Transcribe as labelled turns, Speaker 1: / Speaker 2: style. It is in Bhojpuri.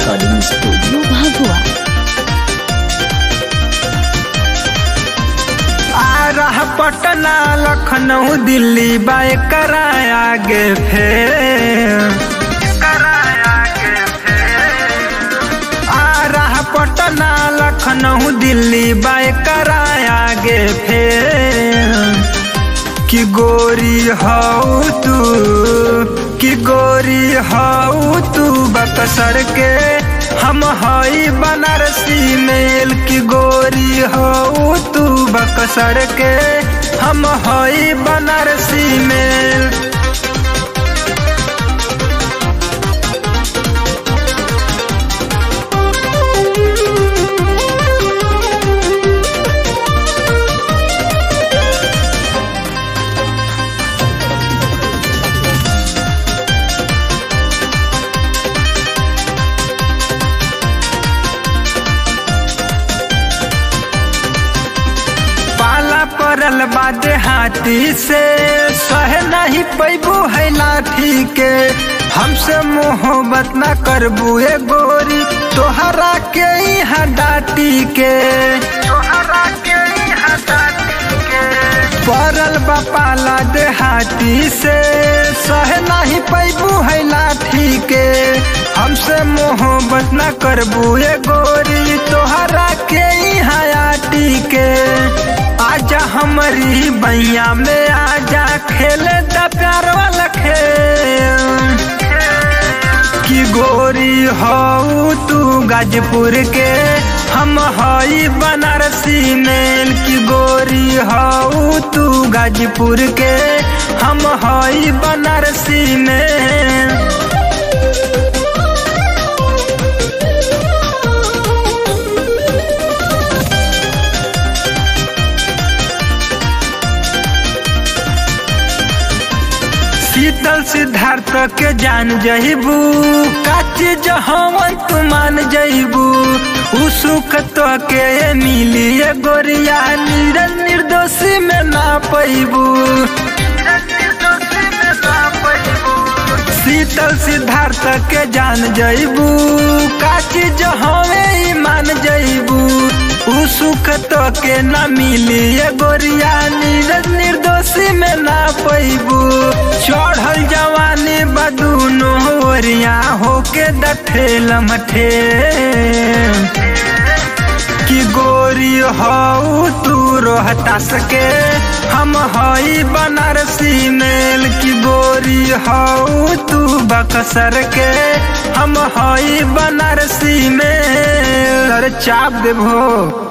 Speaker 1: Recording Studio Bhagwa.
Speaker 2: आ रहा पटना लखनऊ दिल्ली बाय कराया गे फेर कराया गे फेर। आ रहा पटना लखनऊ दिल्ली बाय कराया गे फेर कि गोरी हऊ तू कि गोरी हऊ तू बकसर के हम हई बनारसी मेल की गोरी हऊ तू बकसर के हम हई बनारसी मेल पाला पड़ल बादे हाथी से सह नहीं पैबू है लाठी के हमसे मोहब्बत न करबू ए गोरी तोहरा के यहाँ डाटी के तोहरा के यहाँ डाटी के पड़ल बापाला देहाती से सह नहीं पैबू है लाठी के हमसे मोहब्बत न करबू ए गोरी तोहरा के यहाँ आटी के आजा हमारी बैया में आजा खेले द प्यार वाला खेल की गोरी हऊ तू गाजपुर के हम हई बनारसी मेल की गोरी हऊ तू गाजपुर के हम हई बनारसी मेल शीतल सिद्धार्थ के जान जइबू काची जहवन तू मान जइबू उ सुख तो के मिली ए गोरिया निरन निर्दोषी में ना पैबू शीतल सिद्धार्थ के जान जइबू काची जहवे ई मान जइबू उ सुख तो के न मिली ए गोरिया नीरज निर्दोषी में ना पैबू चढ़ल जवानी बदूनो ओरिया होके दठेल मठे कि गोरी हऊ तू रोहतास के हम हई बनारसी मेल की गोरी हऊ तू बक्सर के हम हई बनारसी मेल अरे चाप देबो